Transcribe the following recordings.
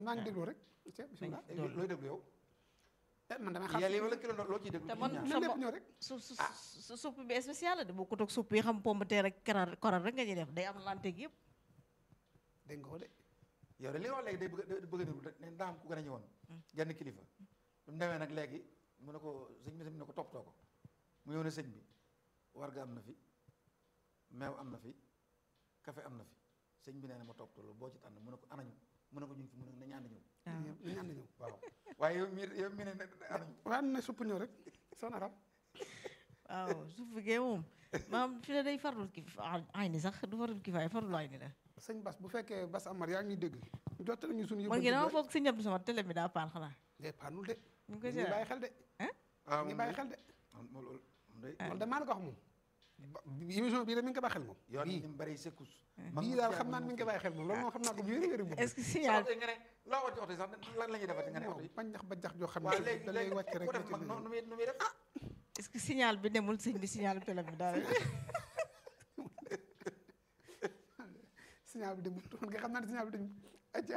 maa ngi déglu rek c'est bismillah looy looy déglu yow. eh man damay xam yàlla yi wala kilo loo ciy déglu. te ci man ñaar. na lépp ñëw rek su su su supp bi spécial la de bokkut ak supp yi xam pomme de terre ak karar koral rek nga ñuy def day am lanteeg yëpp dégg nga ko de yow de li nga wax léegi day bëgg day bëgg a déglu rek ne daa am ku gën a ñëwoon. genn kilifa. bu mu demee nag léegi mu ne ko sëñ bi sëñ bi ne ko toppatoo ko mu ñëw ne sëñ bi warga am na fi meew am na fi café am na fi sëñ bi nee na ma toppatoo loolu boo ci tànn mu ne ko anañu mu ne ko ñu ngi fi mu ne nañu ànd ñëw. ñu ñaan na ñëw waaw waaye yow mii yow mii ne ne anañu. waaw na supp ñëw rek son arab waaw supp gee moom maam fi ne day farlul ki ay ni sax du farlul ki faay farlul ay ni la sëñ Bas bu fekkee Bas Amar yaa ngi ñuy dégg jottali ñu suñu man yëpp ngi dama foog si ñëpp sama télé bi daa paan xanaa de paanul de ñu ngi koy ñu ngi bàyyi seetaan xel de waaw ñu ngi bàyyi xel de moom moom loolu moom day. loolu de maa la ko wax moom ba- émission bii de mi ngi ko bàyyi xel moom yoon bii ni mu bari secousse. bii daal xam naa ne mi ngi ko bàyyi xel moom loolu moom xam naa ko bu wér wér moom est-ce que signal signal nga ne loo war ci oto yi sax lan la ñuy defati nga ne oto yi. bañ jax ba jax joo xam waaw ne léegi da lay léegi wàcc rek ku nga def ci mag biir. nu muy nu muy def. est-ce que signal bi demul sëñ bi signal bi télé bi daal signal bi demul man nga xam naa ne signal bi demul aja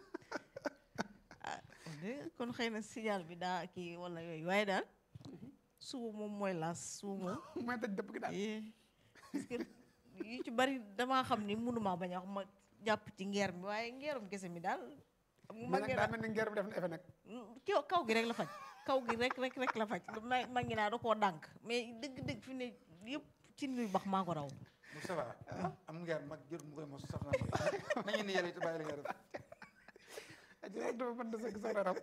ah de kon xëy na signal bi daa kii wala yooyu waaye daal suba moom mooy laas suba moom mooy daj dëpp gi daal eh, parce que yu ci bari damaa xam ni mënumaa bañ a wax ma jàpp ci ngeer mi waaye ngeerum kese mi daal xam nga mais mag nag ngi daa naa mel ni ngeer bi def na effet nag ki kaw gi rek la faj kaw gi rek rek rek la faj ma mag ngi naa da koo dànk mais dëgg-dëgg fi ne yëpp ci luy bax maa ko raw Moustapha am ngeer mag jër mu koy mos saf naa nañu ni yàlla it bàyyi la nga def. aja wax dafa mën da sëgg son arab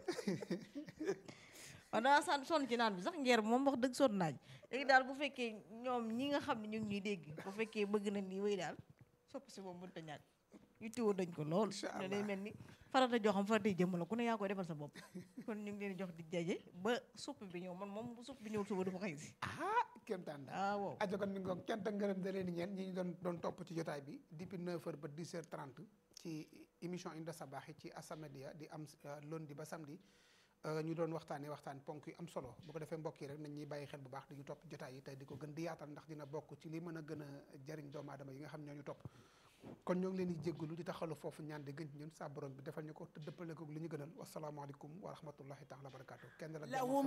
waaw danaa san sonn ci naan bi sax ngeer bi moom wax dëgg sonn naaj léegi daal bu fekkee ñoom ñi nga xam ne ñu ngi ñuy dégg bu fekkee bëgg nañ lii wéy daal sopp si moom mënut a ñàkk yu tiwoo dañ ko lool Incha ne day allah. mel ni farata joo xam faratay jëmm la ku ne yaa koy defal sa bopp kon ñu ngi leen di jox di jaje ba supp bi ñëw man moom bu supp bi ñëwul suba du ma xëy si ah kéemtaan daal ah wow ajo kon mi ngi ko cant ak ngërëm da leen di ñeen ñi ñu doon doon topp ci jotaay bi depuis 9 heures ba 10 heures 30 ci émission Inda Sabaax yi ci As-Samadiyya di am euh, lundi ba samedi euh, ñu doon waxtaanee waxtaan ponk yu am solo bu ko defee mbokk yi rek nañ ñuy bàyyi xel bu baax di ñu topp jotaay yi tey di ko gën di yaatal ndax dina bokk ci li mën a gën a jariñ doomu aadama yi nga xam ñoo ñu topp kon ñoo ngi leen di jéggalu di taxalu foofu ñaan di gën ci ñun saa borom bi defal ñu ko te dëppale ko li ñu gënal wasalaamaaleykum wa rahmatullahi taala wa barakaatu kenn la jàmm